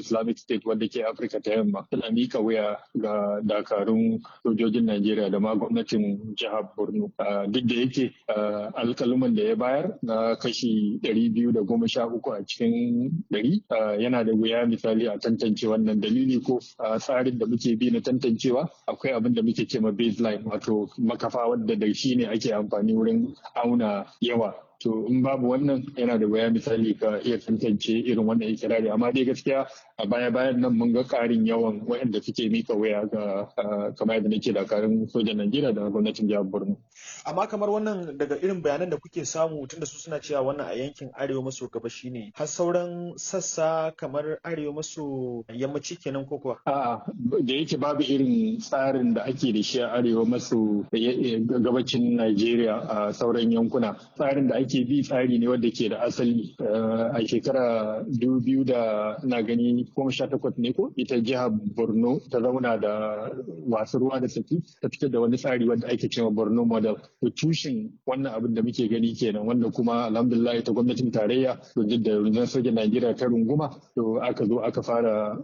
Islamic State wadda ke Afirka ta yamma tana mika wuya ga dakarun sojojin Najeriya da ma gwamnatin jihar Borno. Duk da yake alkaluman da ya bayar na kashi ɗari biyu da goma sha uku a cikin ɗari yana da wuya misali a tantance wannan dalili ko tsarin da muke bi na tantancewa akwai abin da muke ce ma baseline wato makafa wadda da shi ne ake amfani wurin auna yawa to in babu wannan yana da waya misali ka iya tantance irin wannan ikirari amma dai gaskiya a baya bayan nan mun ga karin yawan waɗanda suke mika waya ga kamar yadda nake dakarun sojan Najeriya da gwamnatin jihar Borno amma kamar wannan daga irin bayanan da kuke samu tunda su suna cewa wannan a yankin arewa maso gabashi ne har sauran sassa kamar arewa maso yammaci kenan ko kuwa a'a da yake babu irin tsarin da ake da shi a arewa maso gabacin Najeriya a sauran yankuna tsarin da ake bi tsari ne wanda ke da asali a shekara biyu da na gani goma sha takwas ne ko ita jihar Borno ta zauna da wasu ruwa da saki ta fitar da wani tsari wanda ake cewa Borno model to tushen wannan abin da muke gani kenan wanda kuma alhamdulillah ta gwamnatin tarayya duk da rundunar sojan Najeriya ta runguma to aka zo aka fara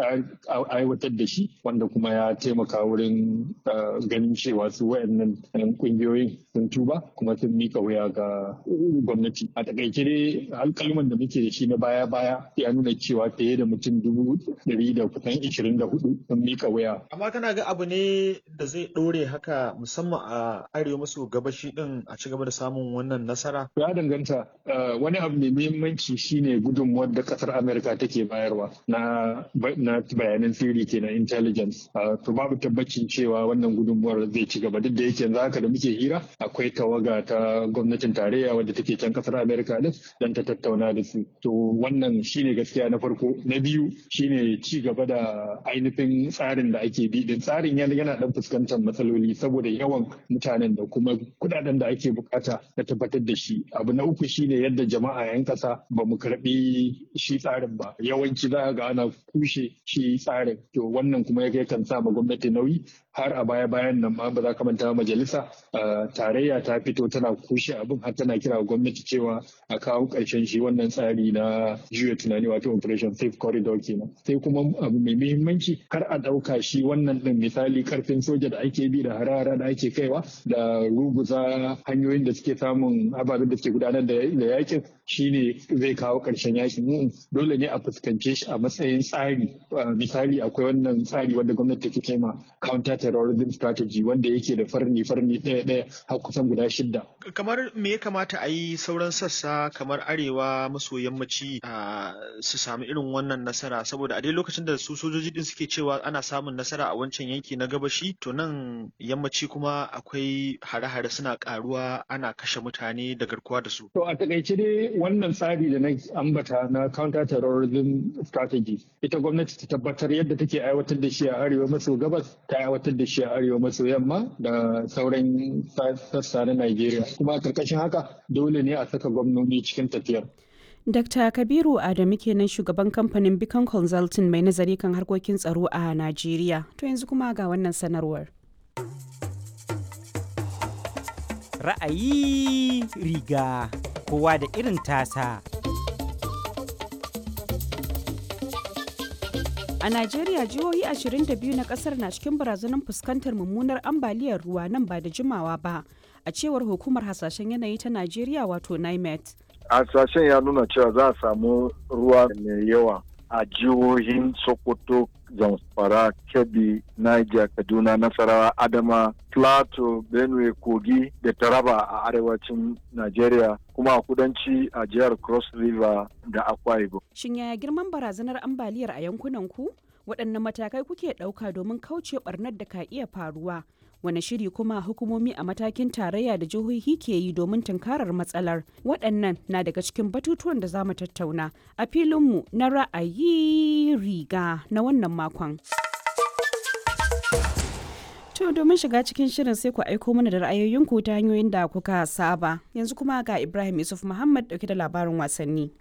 aiwatar da shi wanda kuma ya taimaka wurin ganin cewa su wayannan kungiyoyin sun tuba kuma sun mika wuya ga gwamnati a takaice dai alkalman da muke da shi na baya baya ya nuna cewa fiye da mutum dubu ɗari da kusan ishirin da hudu sun mika wuya. amma kana ga abu ne da zai ɗore haka musamman a arewa maso gabashi din a ci gaba da samun wannan nasara? ya danganta wani abu mai muhimmanci shine gudunmuwar da kasar amerika take bayarwa na na bayanan sirri kenan intelligence to babu tabbacin cewa wannan gudunmuwar zai ci gaba duk da yake yanzu haka da muke hira akwai tawaga ta gwamnatin tarayya wadda take can kasar Amerika din dan ta tattauna da su. To wannan shine gaskiya na farko. Na biyu shine ci gaba da ainihin tsarin da ake bi din. Tsarin yana yana dan fuskantar matsaloli saboda yawan mutanen da kuma kudaden da ake bukata na tabbatar da shi. Abu na uku shine yadda jama'a yan kasa ba mu karbi shi tsarin ba. Yawanci za ga ana kushe shi tsarin. To wannan kuma ya kan sa ma gwamnati nauyi har a baya bayan nan ma ba za ka manta majalisa tarayya ta fito tana kushe abin har tana kira gwamnati cewa a kawo ƙarshen shi wannan tsari na juya tunani wato operation safe corridor kenan sai kuma abu mai muhimmanci kar a ɗauka shi wannan ɗin misali karfin soja da ake bi da harara da ake kaiwa da ruguza hanyoyin da suke samun ababen da suke gudanar da yakin shine zai kawo ƙarshen yakin dole ne a fuskance shi a matsayin tsari misali akwai wannan tsari wanda gwamnati take kai ma counter terrorism strategy wanda yake da farni farni ɗaya ɗaya har kusan guda shidda kamar me ya kamata a yi sauran sassa kamar arewa maso yammaci su sami irin wannan nasara saboda a dai lokacin da su sojoji din suke cewa ana samun nasara a wancan yanki na gabashi to nan yammaci kuma akwai hare-hare suna karuwa ana kashe mutane da garkuwa da su to a takaice dai wannan tsari da na ambata na counter terrorism strategy ita gwamnati ta tabbatar yadda take aiwatar da shi a arewa maso gabas ta aiwatar da shi a arewa maso yamma da sauran sassa na Najeriya kuma a karkashin haka dole ne a saka gwamnoni cikin tafiyar. Dr. Kabiru Adamu kenan shugaban kamfanin Beacon Consulting mai nazari kan harkokin tsaro a Najeriya. To yanzu kuma ga wannan sanarwar. Ra'ayi riga kowa da irin tasa. A Najeriya jihohi 22 na kasar na cikin barazanar fuskantar mummunar ambaliyar ruwa nan ba da jimawa ba, a cewar hukumar hasashen yanayi ta Najeriya wato NIMET. Hasashen ya nuna cewa za a samu ruwa mai yawa a jihohin Sokoto, Zamfara, Kebbi, Niger, Kaduna, Nasarawa, Adama, Plateau, Benue, Kogi da Taraba a arewacin Najeriya kuma a kudanci a jihar Cross River da Akwa Ibom. Shin yaya girman barazanar ambaliyar a yankunan ku? Waɗanne matakai kuke ɗauka domin kauce ɓarnar da ka iya faruwa? Wane shiri kuma hukumomi a matakin tarayya da jihohi ke yi domin tunkarar matsalar? Waɗannan na daga cikin batutuwan da za mu tattauna a filinmu na ra'ayi riga na wannan makon. To domin shiga cikin shirin sai ku aiko mana da ra'ayoyinku ta hanyoyin da kuka saba. Yanzu kuma ga Ibrahim Yusuf Muhammad dauke da labarin wasanni.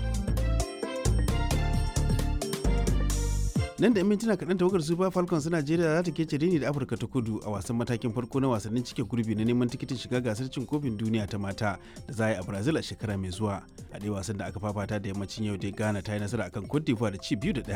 nan da mintuna kaɗan tawagar super falcons na najeriya za ta kece rini da afirka ta kudu a wasan matakin farko na wasannin cike gurbi na neman tikitin shiga gasar cin kofin duniya ta mata da za a yi a brazil a shekara mai zuwa a ɗaya wasan da aka fafata da yammacin yau dai ghana ta yi nasara akan cote d'ivoire da ci biyu da ɗaya